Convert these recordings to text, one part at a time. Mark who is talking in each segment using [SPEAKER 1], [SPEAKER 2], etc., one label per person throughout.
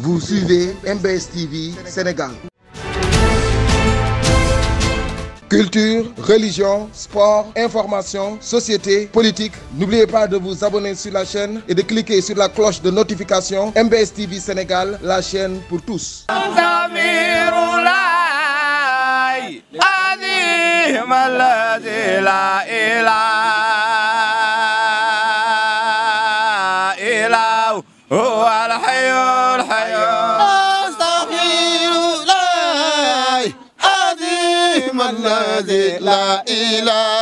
[SPEAKER 1] Vous suivez MBS TV Sénégal. Culture, religion, sport, information, société, politique. N'oubliez pas de vous abonner sur la chaîne et de cliquer sur la cloche de notification MBS TV Sénégal, la chaîne pour tous.
[SPEAKER 2] الذي لا إله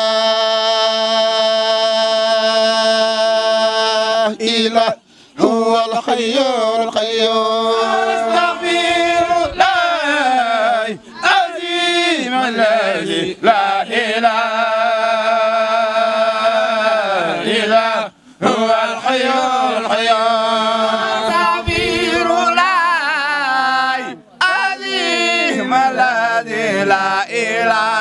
[SPEAKER 2] إلا هو الحي القيوم
[SPEAKER 3] أستغفر الله عظيم الذي لا إله إلا هو الحي القيوم أستغفر الله عظيم الذي لا إله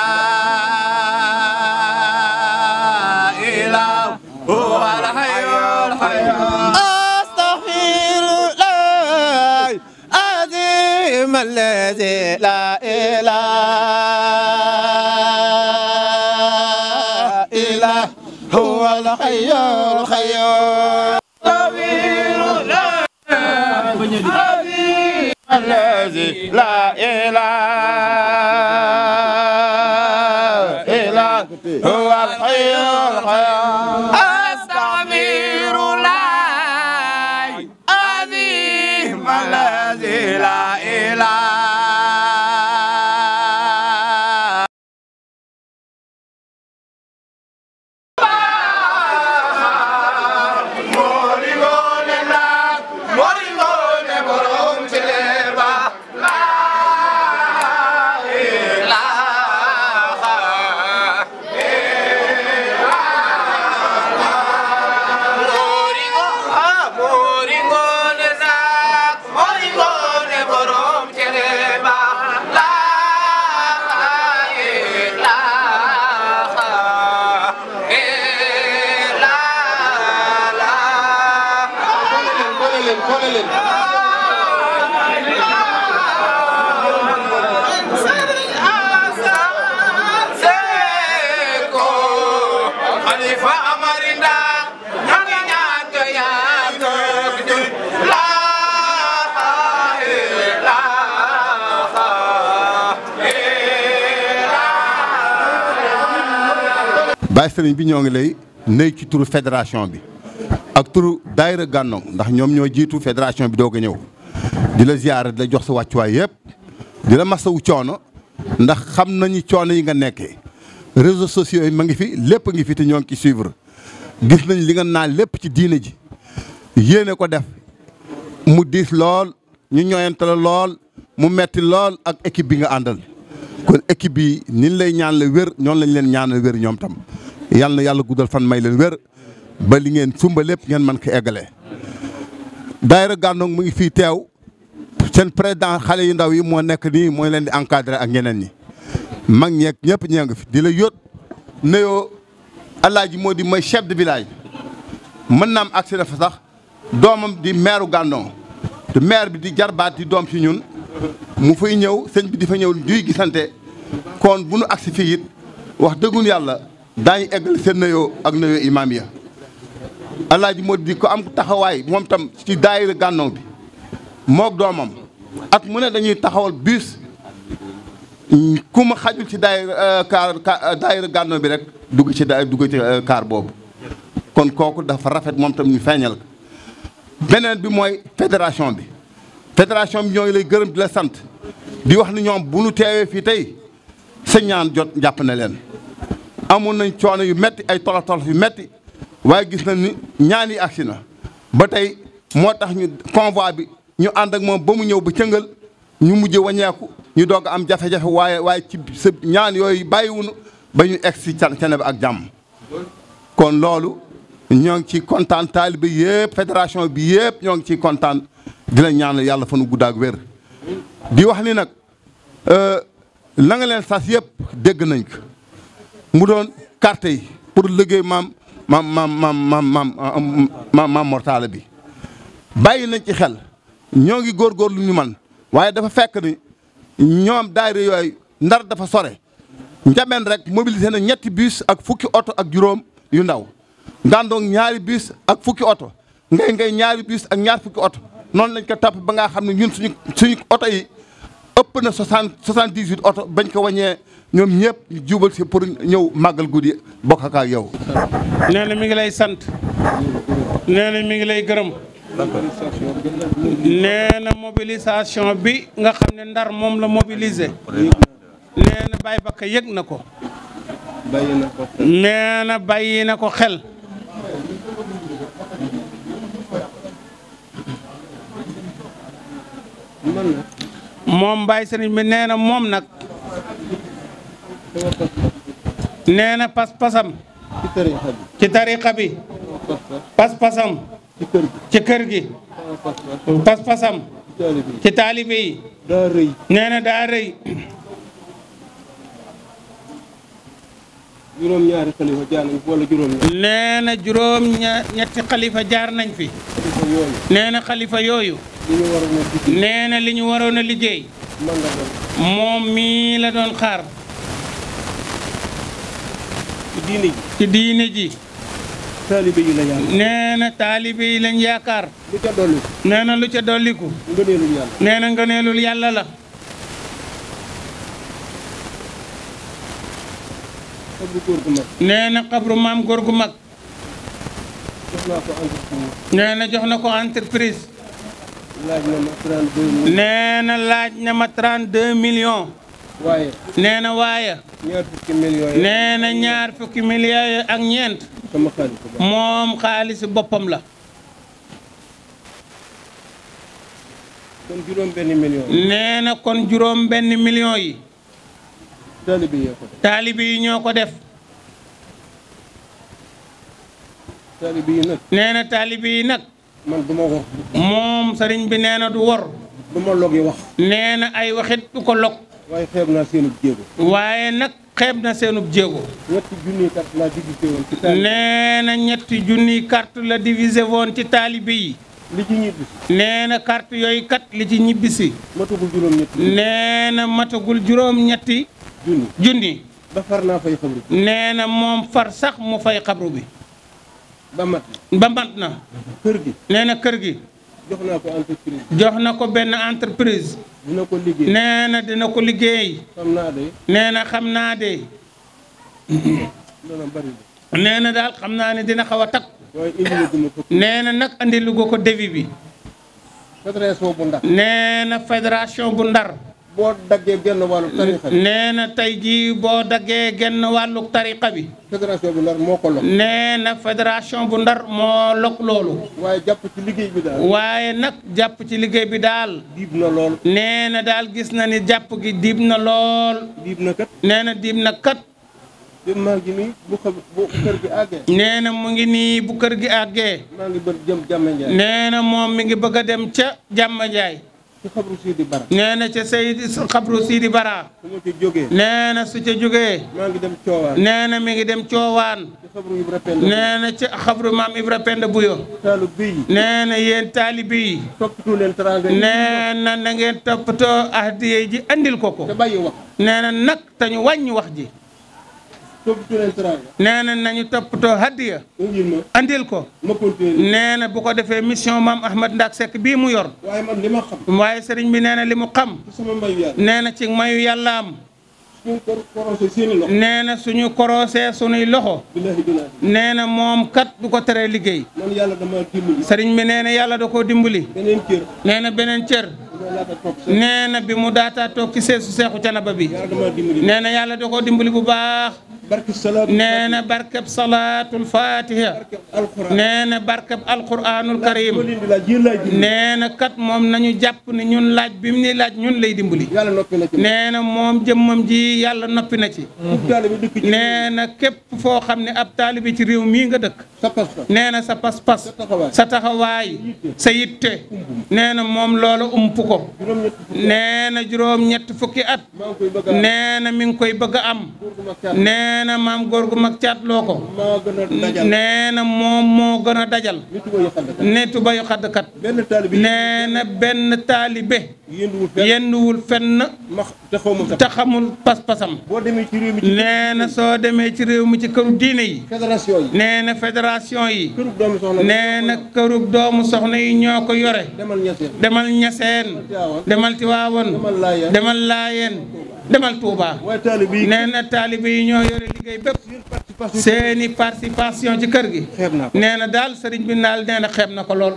[SPEAKER 3] إلا هو الحي القيوم
[SPEAKER 2] أستغفر الله عظيم الذي لا إله إلا هو الحي القيوم
[SPEAKER 3] الذي لا إله إلا هو الحي القيوم أستغفر الله عظيم الذي لا إله Khalifa Amarinda ñangi ñaan ya la
[SPEAKER 4] Baye Serigne bi ñoo ngi lay nuyu ci turu fédération bi ak turu daayira Gànnoŋ ndax ñoom ñoo jiitu fédération bi doog a ñëw di la ziyaara di la jox sa wàccuwaay yëpp di la masawu coono ndax xam nañu coono yi nga nekkee réseaux sociaux yi ma ngi fi lépp ngi fi te ñoo ngi ci suivre gis nañ li nga naan lépp ci diine ji yéene ko def mu diis lool ñu ñooyante la lool mu metti lool ak équipe bi nga àndal kon équipe bi niñ lay ñaan la wér ñoon lañ leen ñaan la wér ñoom tam yal na yàlla guddal fan may leen wér ba li ngeen sumba lépp ngeen mën ko eggalee. daayira Gànnoŋ mu ngi fii teew seen président xale yu ndaw yi moo nekk nii mooy leen di encadré ak ñeneen ñi mag ñeeg ñëpp ñee nga fi di la yót nuyoo alaaji moo di mooy chef de village mën naa am accès dafa sax doomam di maire Gànnoŋ te maire bi di jarbaat di doom ci ñun mu fay ñëw sëñ bi di fa ñëw duy gisante kon bu nu agsi fii it wax dëggun yàlla daañu eggal seen nuyoo ak nuyoo imaam ya alaaji moo di ko am taxawaay moom tam ci daayira Gànnoŋ bi mook doomam at mu ne dañuy taxawal bus ku ma xajul ci daayira kaar daayira Gànnoŋ bi rek dugg ci da dugg ci kaar boobu kon kooku dafa rafet moom tam ñu feeñal ko beneen bi mooy fédération bi fédération bi ñooy lay gërëm di la sant di wax ni ñoom bu nu teewee fii tey sa ñaan jot jàpp na leen amoon nañ coono yu metti ay tolof tolof yu metti waaye gis nañ ni ñaan yi agsi na ba tey moo tax ñu convoi bi ñu ànd ak moom ba mu ñëw ba cëngal ñu mujj wañeeku ñu doog am jafe-jafe waaye waaye ci sa ñaan yooyu bàyyiwunu ba ñu egg si cene ba ak jàmm kon loolu ñoo ngi ci kontaan taalibe yëpp fédération bi yëpp ñoo ngi ciy kontaan di la ñaan yàlla fa nu guddaag wér di wax ni nag la nga leen sas yëpp dégg nañ ko mu doon carte yi pour liggéey maam maam maam maam maam maam maam mortala bi bàyyi nañ ci xel ñoo ngi góorgóorlu ñu man waaye dafa fekk ni ñoom daayira yooyu ndar dafa sore njameen rek mobilisé na ñetti bus ak fukki oto ak juróom yu ndaw ngàndoog ñaari bus ak fukki oto ngay ngay ñaari bus ak ñaar fukki oto noonu lañ ko topp ba nga xam ne ñun suñu suñu oto yi ëpp na soixante soixante dix huit oto bañ ko wàññee ñoom ñëpp ñu jubal si pour ñëw màggal guddi bokk ak yow.
[SPEAKER 5] nee na mi ngi lay sant nee na mi ngi lay gërëm nee na mobilisation bi nga xam ne ndar moom la mobiliser nee na Baye Bakka yëg na ko nee na bàyyi na ko xel moom Baye Serigne bi nee na moom nag nee na pas-pasam ci tariqa bi pas-pasam ci kër gi pas-pasam ci taalibe yi
[SPEAKER 2] daa rëy
[SPEAKER 5] nee na daa rëy
[SPEAKER 2] juróom-ñaari xalifa jaar nañ wala juróom-ñaar
[SPEAKER 5] nee na juróom ña ñetti xalifa jaar nañ fi
[SPEAKER 2] xalifa yooyu
[SPEAKER 5] nee na xalifa yooyu
[SPEAKER 2] li ñu waroon a dugg
[SPEAKER 5] nee na li ñu waroon a liggéey
[SPEAKER 2] man nga dem
[SPEAKER 5] moom mii la doon xaar
[SPEAKER 2] ci diine ji
[SPEAKER 5] ci diine ji
[SPEAKER 2] taalibe yi la yàlla
[SPEAKER 5] nee na taalibe yi lañ yaakaar
[SPEAKER 2] lu ca dolli
[SPEAKER 5] nee na lu ca dolliku
[SPEAKER 2] ngëneelu yàlla
[SPEAKER 5] nee na ngëneelul yàlla la
[SPEAKER 2] xabru góor gu mag
[SPEAKER 5] nee na xabru maam góor gu mag
[SPEAKER 2] jox naa ko entreprise
[SPEAKER 5] nee na jox na ko entreprise
[SPEAKER 2] laaj na ma 32 mille
[SPEAKER 5] nee na laaj na ma 32 millions
[SPEAKER 2] waaye
[SPEAKER 5] nee na waaye
[SPEAKER 2] ñaar fukki millions yi
[SPEAKER 5] nee na ñaar fukki millions yi ak ñeent
[SPEAKER 2] sama xaalis ba
[SPEAKER 5] moom xaalisi boppam la
[SPEAKER 2] kon juróom benn million yi
[SPEAKER 5] nee na kon juróom benn millions yi
[SPEAKER 2] taalibe yee ko def
[SPEAKER 5] taalibe yi ñoo ko def
[SPEAKER 2] taalibe yi nag
[SPEAKER 5] nee na taalibe yi nag
[SPEAKER 2] man du ma wax
[SPEAKER 5] moom sëriñ bi nee na du wor
[SPEAKER 2] du ma log yi wax
[SPEAKER 5] nee na ay waxit du ko log
[SPEAKER 2] waaye xeeb naa seenu jéego
[SPEAKER 5] waaye nag xeeb na seenub jéego
[SPEAKER 2] ñetti junni kat laa divisé woon ci taalibe
[SPEAKER 5] nee na ñetti junniy carte la divisé woon ci taalibe yi
[SPEAKER 2] li ci ñibbi
[SPEAKER 5] nee na carte yooyu kat li ci ñibbisi
[SPEAKER 2] matagul juróom ñetti
[SPEAKER 5] nee na matagul juróom ñetti
[SPEAKER 2] junni
[SPEAKER 5] junni
[SPEAKER 2] ba far naa fay xabru
[SPEAKER 5] nee na moom far sax mu fay xabru bi
[SPEAKER 2] ba mat
[SPEAKER 5] ba mat na
[SPEAKER 2] kër gi
[SPEAKER 5] nee na kër gi
[SPEAKER 2] jox naa ko entreprise
[SPEAKER 5] jox na ko benn entreprise
[SPEAKER 2] dina ko liggéey
[SPEAKER 5] nee na dina ko liggéey
[SPEAKER 2] xam naa de
[SPEAKER 5] nee na xam naa de
[SPEAKER 2] dana bari de
[SPEAKER 5] nee na daal xam naa ne dina xaw a takk
[SPEAKER 2] waaye indi la duma fukk
[SPEAKER 5] nee na nag andi lu ko devis bi
[SPEAKER 2] fédération bu ndax
[SPEAKER 5] nee na fédération bu ndar
[SPEAKER 2] boo daggee genn wàllu tarixa bi
[SPEAKER 5] nee na tey jii boo daggee genn wàllu tariqa bi
[SPEAKER 2] fédération bu ndar moo ko lok
[SPEAKER 5] nee na fédération bu ndar moo lok loolu
[SPEAKER 2] waaye jàpp ci liggéey bi daal
[SPEAKER 5] waaye nag jàpp ci liggéey bi daal
[SPEAKER 2] diib na lool
[SPEAKER 5] nee na daal gis na ni jàpp gi diib na lool
[SPEAKER 2] diib na kat
[SPEAKER 5] nee na diib na kat
[SPEAKER 2] te maa ngi nii bu xam bu kër gi àggee
[SPEAKER 5] nee na mu ngi nii bu kër gi àggee
[SPEAKER 2] maa ngi bër jëm jàmme njaay
[SPEAKER 5] nee na moom mi ngi bëgg a dem ca jàmm jaay
[SPEAKER 2] ci xabru Sidi Bara
[SPEAKER 5] nee na ca Seydi xabru Sidi Bara
[SPEAKER 2] su ma ci jógee
[SPEAKER 5] nee na su ca jógee
[SPEAKER 2] maa ngi dem coowaan
[SPEAKER 5] nee na mi ngi dem coowaan
[SPEAKER 2] ci xabru Ibra Penda
[SPEAKER 5] nee na ca xabru maam Ibra Penda Buyo
[SPEAKER 2] taalu bii
[SPEAKER 5] nee na yéen taalibe yi
[SPEAKER 2] toppatoo leen teraanga yi
[SPEAKER 5] nee na na ngeen toppatoo ahdiye ji andil ko ko
[SPEAKER 2] te bàyyi wax
[SPEAKER 5] nee na nag te ñu wàññi wax ji
[SPEAKER 2] toppatoo leen teraanga
[SPEAKER 5] nee na nañu toppatoo hadiya
[SPEAKER 2] indil ma
[SPEAKER 5] andil ko
[SPEAKER 2] ma continuer
[SPEAKER 5] nee na bu ko defee mission maam Ahmad Ndak Seck bii mu yor
[SPEAKER 2] waaye man li ma xam
[SPEAKER 5] waaye sëriñ bi nee na li mu xam
[SPEAKER 2] ci sama mbayu yàlla
[SPEAKER 5] nee na ci mayu yàlla am
[SPEAKER 2] suñu ko korosé seeni loxo
[SPEAKER 5] nee na suñu korosee suñuy loxo
[SPEAKER 2] billahi dinaa
[SPEAKER 5] nee na moom kat du ko teree liggéey
[SPEAKER 2] man yàlla dama dimbali
[SPEAKER 5] sëriñ bi nee na yàlla da koo dimbali
[SPEAKER 2] beneen cër
[SPEAKER 5] nee na beneen cër
[SPEAKER 2] dama laata toog sa
[SPEAKER 5] nee na bi mu daataa toog ci seesu seexu canaba bi
[SPEAKER 2] yàlla dama dimbali
[SPEAKER 5] nee na yàlla da koo dimbali bu baax
[SPEAKER 2] barke salaatu
[SPEAKER 5] nee na barkeb salaatul fatiha
[SPEAKER 2] barke alxuraan
[SPEAKER 5] nee na barkeb alquranul karim
[SPEAKER 2] ma leen di laaj yéen laay dimbali
[SPEAKER 5] nee na kat moom nañu jàpp ni ñun laaj bi mu ni laaj ñun lay dimbali
[SPEAKER 2] yàlla noppi na ci man
[SPEAKER 5] nee na moom jëmmam ji yàlla noppi na ci
[SPEAKER 2] ub taale bi dëkk ci
[SPEAKER 5] nee na képp foo xam ne ab taalibi ci réew mii nga dëkk
[SPEAKER 2] sa pas-pas
[SPEAKER 5] nee na sa pas-pas
[SPEAKER 2] taxawaay.
[SPEAKER 5] sa taxawaay sa yitte nee na moom loolu ump ko
[SPEAKER 2] juróom-ñett fukk
[SPEAKER 5] nee na juróom ñett fukki at
[SPEAKER 2] maa ngi koy bëgg a
[SPEAKER 5] nee na mi ngi koy bëgg a am
[SPEAKER 2] góor gu mag caat
[SPEAKER 5] nee nee na maam góor gu mag caatloo ko
[SPEAKER 2] maa gën a dajal
[SPEAKER 5] nee na moom moo gën a dajal
[SPEAKER 2] nit ko yu xadd
[SPEAKER 5] ne tuba yu xaddkat
[SPEAKER 2] benn taalibe
[SPEAKER 5] nee na benn taalibe
[SPEAKER 2] yënduwul fenn
[SPEAKER 5] yenduwul fenn
[SPEAKER 2] ma te xaw ma sax
[SPEAKER 5] te xamul pas-pasam
[SPEAKER 2] boo demee ci réew mi ci
[SPEAKER 5] nee na soo demee ci réew mi ci këru diine yi
[SPEAKER 2] fédération yi
[SPEAKER 5] nee na fédération yi
[SPEAKER 2] kërub doomi soxna
[SPEAKER 5] nee na këru doomu soxna yi ñoo ko yore
[SPEAKER 2] demal ñeseen
[SPEAKER 5] demal ñaseen demal tiwaawoon
[SPEAKER 2] demal laayeen
[SPEAKER 5] demal laayeen demal tuuba
[SPEAKER 2] waaye taalibe yi
[SPEAKER 5] nee na taalibe yi ñoo yore liggéey bépp
[SPEAKER 2] participation
[SPEAKER 5] seeni participation ci kër gi
[SPEAKER 2] xeeb naa ko
[SPEAKER 5] nee na daal sëriñ bi naal nee na xeeb na ko lool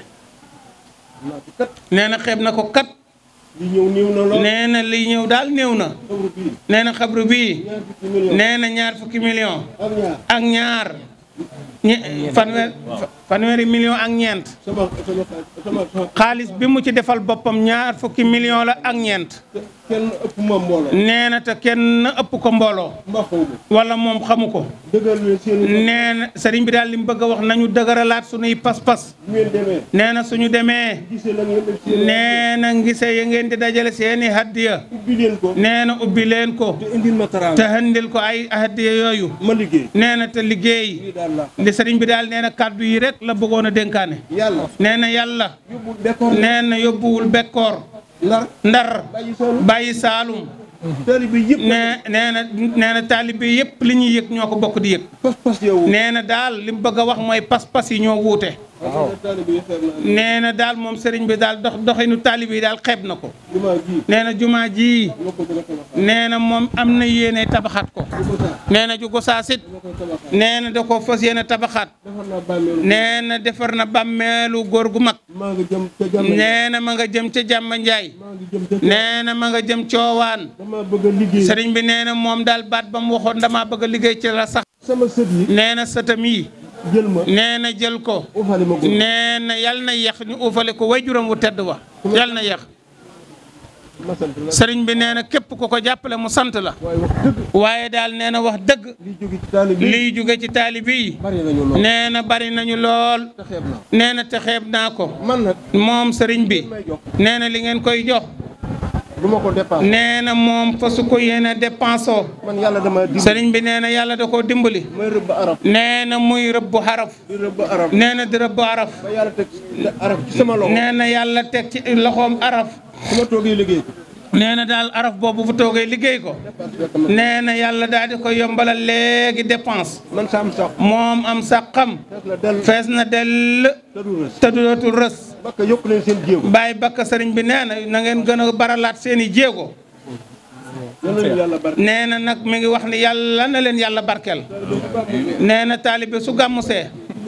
[SPEAKER 2] naa ko kat
[SPEAKER 5] nee na xeeb na ko kat
[SPEAKER 2] li ñëw néew na lool
[SPEAKER 5] nee na li ñëw daal néew na
[SPEAKER 2] xabru bii
[SPEAKER 5] nee na xabru bii
[SPEAKER 2] ñaar fukki million
[SPEAKER 5] nee na ñaar fukki million
[SPEAKER 2] ak ñaar
[SPEAKER 5] ak ñaar ñe fanweer fanweeri million ak ñeent
[SPEAKER 2] sama sama sama sama
[SPEAKER 5] xaalis bi mu ci defal boppam ñaar fukki million la ak ñeent
[SPEAKER 2] kenn ëpp ma mbooloo
[SPEAKER 5] nee na te kenn ëpp ko mbooloo
[SPEAKER 2] mbaa xaw ma
[SPEAKER 5] wala moom xamu ko
[SPEAKER 2] dëggal leen seen i
[SPEAKER 5] nee na sëriñ bi daal li mu bëgg a wax nañu dëgëralaat suñuy pas-pas
[SPEAKER 2] bu ngeen demee
[SPEAKER 5] nee na suñu demee
[SPEAKER 2] gisee la ngeen def seen
[SPEAKER 5] nee na ngise ya ngeen di dajale seeni haddiya
[SPEAKER 2] ubbi leen ko
[SPEAKER 5] nee na ubbi leen ko
[SPEAKER 2] te indil ma
[SPEAKER 5] te
[SPEAKER 2] taraanga
[SPEAKER 5] handil ko ay haddiya yooyu
[SPEAKER 2] ma liggéey
[SPEAKER 5] nee na te liggéey
[SPEAKER 2] lii daal la
[SPEAKER 5] li sëriñ bi daal nee na kàddu yi rek la bëggoon a dénkaane
[SPEAKER 2] yàlla
[SPEAKER 5] nee na yàlla
[SPEAKER 2] yóbbu bekkoor
[SPEAKER 5] nee na yóbbuwul bekkoor
[SPEAKER 2] ndar
[SPEAKER 5] ndar
[SPEAKER 2] bàyyi soonu
[SPEAKER 5] bàyyi saalum
[SPEAKER 2] taalibe yëpp
[SPEAKER 5] nee nee na nee na taalibe yëpp li ñuy yëg ñoo ko bokk di yëg
[SPEAKER 2] pas-pas yow
[SPEAKER 5] nee na daal li mu bëgg a wax mooy pas-pas yi ñoo wuute
[SPEAKER 2] waaw taalibe yi xeeb naa
[SPEAKER 5] nee na daal moom sëriñ bi daal dox doxinu taalibe yi daal xeeb na ko
[SPEAKER 2] jumaa ji
[SPEAKER 5] nee na jumaa ji
[SPEAKER 2] ñoo ko gën a tabaxaat
[SPEAKER 5] nee na moom am na yéene tabaxaat ko
[SPEAKER 2] bu ko saa
[SPEAKER 5] nee na ju gosaasit
[SPEAKER 2] ñoo koy tabaxaat
[SPEAKER 5] nee na da ko fas yéene tabaxaat
[SPEAKER 2] defar naa bàmmeelu
[SPEAKER 5] nee na defar na bàmmeelu góor gu mag
[SPEAKER 2] maa ngi jëm ca jàmm
[SPEAKER 5] nee na ma nga jëm ca jàmba njaay
[SPEAKER 2] maa ngi jëm ca
[SPEAKER 5] nee na ma nga jëm coowaan
[SPEAKER 2] dama bëgg a liggéey
[SPEAKER 5] sëriñ bi nee na moom daal baat ba mu waxoon damaa bëgg a liggéey ci la sax
[SPEAKER 2] sama sët yi
[SPEAKER 5] nee na sëtam yi
[SPEAKER 2] jël ma
[SPEAKER 5] nee na jël ko
[SPEAKER 2] uufali ma góor
[SPEAKER 5] nee na yal na yeex ñu uufale ko way juróom wu tedd wa yal na yeex
[SPEAKER 2] ma sant la
[SPEAKER 5] sëriñ bi nee na képp ku ko jàppale mu sant la
[SPEAKER 2] waaye wax dëgg
[SPEAKER 5] waaye daal nee na wax dëgg
[SPEAKER 2] liy jóge ci taalibe yi
[SPEAKER 5] liy jóge ci taalibe yi
[SPEAKER 2] bari nañu lool
[SPEAKER 5] nee na bari nañu lool
[SPEAKER 2] te xeeb naa
[SPEAKER 5] nee na te xeeb naa ko
[SPEAKER 2] man nag
[SPEAKER 5] moom sëriñ bi
[SPEAKER 2] may jox
[SPEAKER 5] nee na li ngeen koy jox
[SPEAKER 2] du ma ko dépassé
[SPEAKER 5] nee na moom fa su ko yéene dépensoo
[SPEAKER 2] man yàlla dama dimbali
[SPEAKER 5] sëriñ bi nee na yàlla da koo dimbali
[SPEAKER 2] may rëbb arab
[SPEAKER 5] nee na muy rëbbu xaraf
[SPEAKER 2] di rëbb arab
[SPEAKER 5] nee na di rëbbu araf
[SPEAKER 2] ba yàlla teg arab ci sama loxo
[SPEAKER 5] nee na yàlla teg ci loxoom araf
[SPEAKER 2] su ma toogee liggéey ko
[SPEAKER 5] nee na daal araf boobu bu toogee liggéey ko
[SPEAKER 2] dépassé fekk ma
[SPEAKER 5] nee na yàlla daal di ko yombalal léegi dépense
[SPEAKER 2] man saam sax
[SPEAKER 5] moom am sàqam
[SPEAKER 2] fees la del
[SPEAKER 5] fees na dell
[SPEAKER 2] te du rës
[SPEAKER 5] te du dootul rës
[SPEAKER 2] bakka yokk leen seen jéego
[SPEAKER 5] bàyyi bakka sëriñ bi nee na na ngeen gën a baralaat seen i jéego
[SPEAKER 2] yal na leen yàlla barke
[SPEAKER 5] nee na nag mi ngi wax ni yàlla na leen yàlla barkeel nee na taalibe su gàmmusee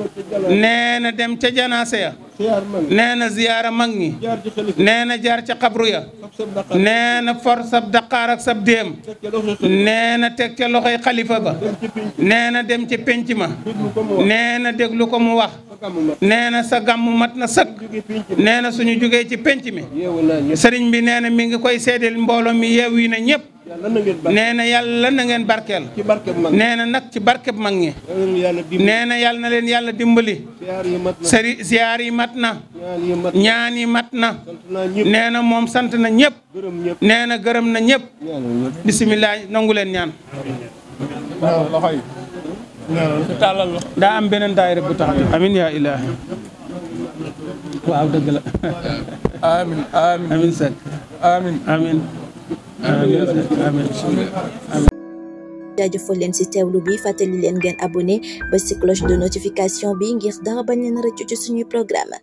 [SPEAKER 5] nee na dem ca janaase ya
[SPEAKER 2] siyaar man
[SPEAKER 5] nee na ziyaara mag ñi
[SPEAKER 2] jaar ci xalif
[SPEAKER 5] nee na jaar ca xabru ya
[SPEAKER 2] fab sab daqaar
[SPEAKER 5] nee na for sab daqaar ak sab déem
[SPEAKER 2] teg ca loxo xalif
[SPEAKER 5] nee na teg ca loxoy xalifa ba
[SPEAKER 2] dem ci pénc
[SPEAKER 5] nee na dem ci pénc ma
[SPEAKER 2] déglu ko mu wax
[SPEAKER 5] nee na déglu ko mu wax
[SPEAKER 2] sa gàmmu mat
[SPEAKER 5] nee na sa gàmm mat na sëkk
[SPEAKER 2] jóge pénc mi
[SPEAKER 5] nee na suñu jógee ci pénc mi
[SPEAKER 2] yeewu naa ñëpp
[SPEAKER 5] sëriñ bi nee na mi ngi koy seedeel mbooloo mi yeew yi na ñëpp
[SPEAKER 2] yàlla na ngeen barke
[SPEAKER 5] nee na yàlla na ngeen barkeel
[SPEAKER 2] ci barke mag
[SPEAKER 5] nee na nag ci barkeb mag ñi
[SPEAKER 2] yal na yàlla dimbali
[SPEAKER 5] nee na yàlla na leen yàlla dimbali
[SPEAKER 2] siyaar yi mat na
[SPEAKER 5] sëri ziyaar yi mat na
[SPEAKER 2] ñaan yi mat
[SPEAKER 5] ñaan yi mat na
[SPEAKER 2] sant naa ñëpp
[SPEAKER 5] nee na moom sant na ñëpp
[SPEAKER 2] gërëm ñëpp
[SPEAKER 5] nee na gërëm na ñëpp
[SPEAKER 2] ñaanal ñëpp
[SPEAKER 5] bisimilah nangu leen ñaan daa am beneen daayira bu taxaw amin yaa ilaahi waaw dëgg la
[SPEAKER 3] amin amin
[SPEAKER 5] amin Seck
[SPEAKER 3] amin
[SPEAKER 5] amin amin Seck amin
[SPEAKER 6] jaajëfal leen ci teewlu bi fàttali leen ngeen abonné ba ci cloche de notification bi ngir dara bañ leen rëccu ci suñuy programme